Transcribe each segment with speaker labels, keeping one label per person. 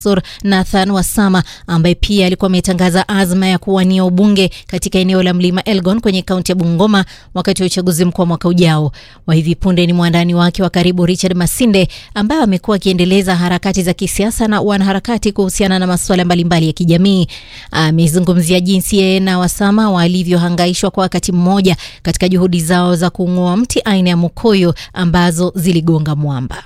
Speaker 1: Sur Nathan Wasama ambaye pia alikuwa ametangaza azma ya kuwania ubunge katika eneo la Mlima Elgon kwenye kaunti ya Bungoma wakati wa uchaguzi mkuu wa mwaka ujao. Wa hivi punde ni mwandani wake wa karibu Richard Masinde ambaye amekuwa akiendeleza harakati za kisiasa na wanaharakati kuhusiana na masuala mbalimbali ya kijamii. Amezungumzia jinsi yeye na Wasama walivyohangaishwa kwa wakati mmoja katika juhudi zao za kung'oa mti aina ya mukoyo ambazo ziligonga mwamba.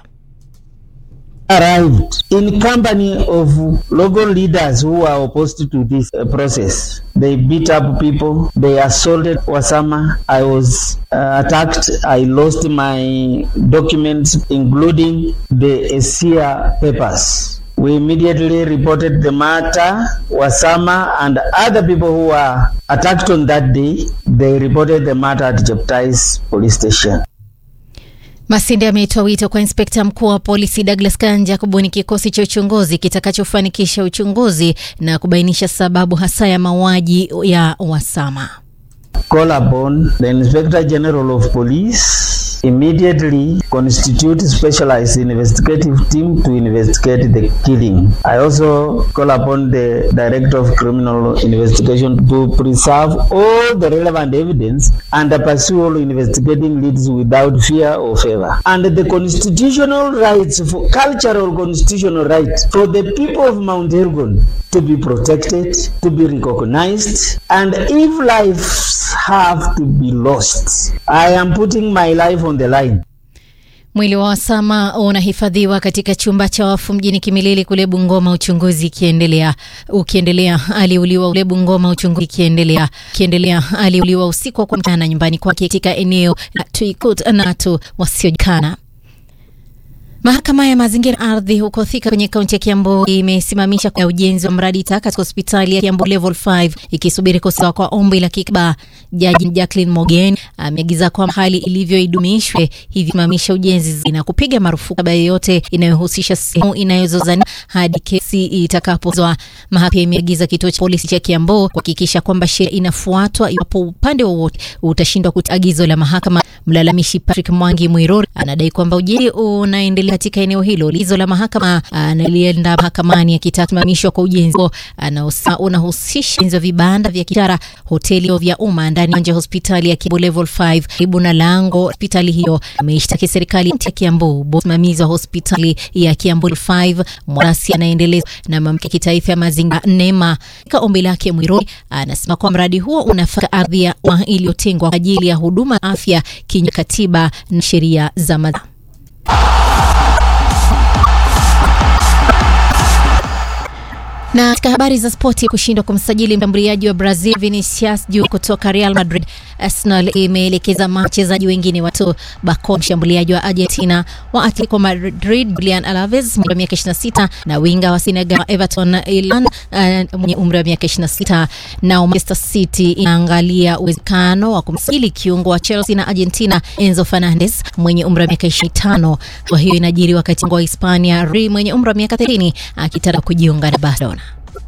Speaker 2: arrived in company of local leaders who were opposed to this uh, process. They beat up people. They assaulted Wasama. I was uh, attacked. I lost my documents, including the SIA papers. We immediately reported the matter. Wasama and other people who were attacked on that day, they reported the matter at Jeptais police station.
Speaker 1: Masinde ametoa wito kwa inspekta mkuu wa polisi Douglas Kanja kubuni kikosi cha uchunguzi kitakachofanikisha uchunguzi na kubainisha sababu hasa ya mauaji ya Wasama.
Speaker 2: Call upon the Inspector General of Police immediately constitute specialized investigative team to investigate the killing. I also call upon the Director of Criminal Investigation to preserve all the relevant evidence and pursue all investigating leads without fear or favor. And the constitutional rights for cultural constitutional rights for the people of Mount Elgon to be protected, to be recognized, and if lives have to be lost, I am putting my life on the line.
Speaker 1: Mwili wa Wasama unahifadhiwa katika chumba cha wafu mjini Kimilili kule Bungoma, uchunguzi ikiendelea ukiendelea. Aliuliwa ule Bungoma, uchunguzi ikiendelea kiendelea. Aliuliwa usiku wa kuamkia nyumbani kwake katika eneo la Tuikut na watu wasiojulikana. Mahakama ya mazingira ardhi huko Thika kwenye kaunti ya Kiambu imesimamisha kwa ujenzi wa mradi taka katika hospitali ya Kiambu level 5 ikisubiri kusawa kwa ombi la kikba. Jaji Jacqueline Mogen ameagiza kwamba hali ilivyo idumishwe, hivi simamisha ujenzi na kupiga marufuku baya yoyote inayohusisha sehemu inayozozania hadi kesi itakapozwa. Mahakama imeagiza kituo cha polisi cha Kiambu kuhakikisha kwamba sheria inafuatwa iwapo upande wowote utashindwa kutii agizo la mahakama. Mlalamishi Patrick Mwangi Mwirori anadai kwamba ujenzi unaendelea katika eneo hilo. Lizo la mahakama analienda mahakamani akitaka kusimamishwa kwa ujenzi huo unahusisha ujenzi wa vibanda vya biashara, hoteli vya umma ndani ya nje ya hospitali ya Kiambu level 5 karibu na lango hospitali hiyo. Ameishtaki serikali ya Kiambu. Msimamizi wa hospitali ya Kiambu 5 Mwarasi anaendeleza na mamlaka ya kitaifa ya mazingira NEMA. Katika ombi lake, Mwiroi anasema kwamba mradi huo unafaka ardhi ya umma iliyotengwa kwa ajili ya huduma afya kinyume katiba na sheria za mazingira. Na katika habari za spoti, kushindwa kumsajili mshambuliaji wa Brazil Vinicius Junior kutoka Real Madrid, Arsenal imeelekeza wachezaji wengine watu Bacon, mshambuliaji wa Argentina wa Atletico Madrid Julian Alves mwenye miaka 26 na winga wa Senegal Everton Ilan uh, mwenye umri wa miaka 26. Na Manchester City inaangalia uwezekano wa kumsajili kiungo wa Chelsea na Argentina Enzo Fernandez mwenye umri wa miaka 25. Kwa hiyo inajiri wakati wa Hispania Ri mwenye umri wa miaka 30 akitaka kujiunga na Barcelona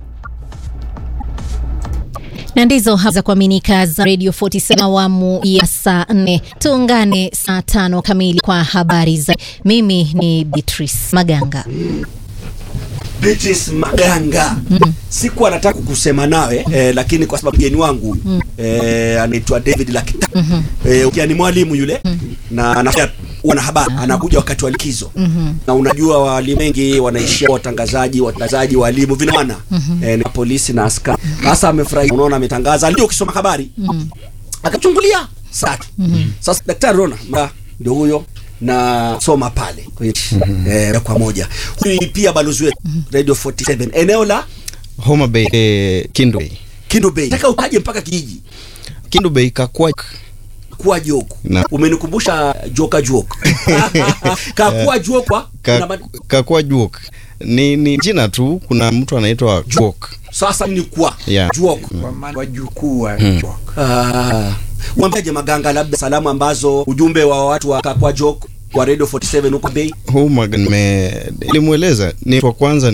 Speaker 1: na ndizo habari za kuaminika za Radio 47 awamu ya saa 4. Tuungane saa tano kamili kwa habari za. Mimi ni Beatrice Maganga.
Speaker 3: Beatrice Maganga. Mm. Siku anataka kusema nawe eh, lakini kwa sababu mgeni wangu mm. eh, anaitwa David Lakita. Mm -hmm. Eh, ukiani mwalimu yule mm -hmm. na anafanya wanahabari anakuja wakati wa likizo mm -hmm. na unajua walimu wengi wanaishia watangazaji watangazaji walimu vinawana mm -hmm. eh, na polisi na askari sasa amefurahi unaona ametangaza ndio ukisoma habari mm -hmm. akachungulia sasa mm -hmm. sasa daktari Rona ndio huyo na soma pale kwenye mm -hmm. eh, kwa moja huyu pia balozi wetu mm -hmm. Radio 47 eneo la
Speaker 4: Homa Bay eh, Kindu Bay
Speaker 3: Kindu Bay nataka utaje mpaka kijiji
Speaker 4: Kindu Bay kakwa
Speaker 3: kuwa joku umenikumbusha joka joku kakuwa jokwa
Speaker 4: ka, kakuwa jok ni, ni jina tu kuna mtu anaitwa jok
Speaker 3: sasa ni kwa
Speaker 4: yeah.
Speaker 3: jok
Speaker 5: kwa maana wajukuu wa hmm. jok
Speaker 3: ah mwambiaje Maganga, labda salamu ambazo ujumbe wa watu wa kakwa jok kwa Radio 47 huko Bay
Speaker 4: huu nilimweleza ni kwa kwanza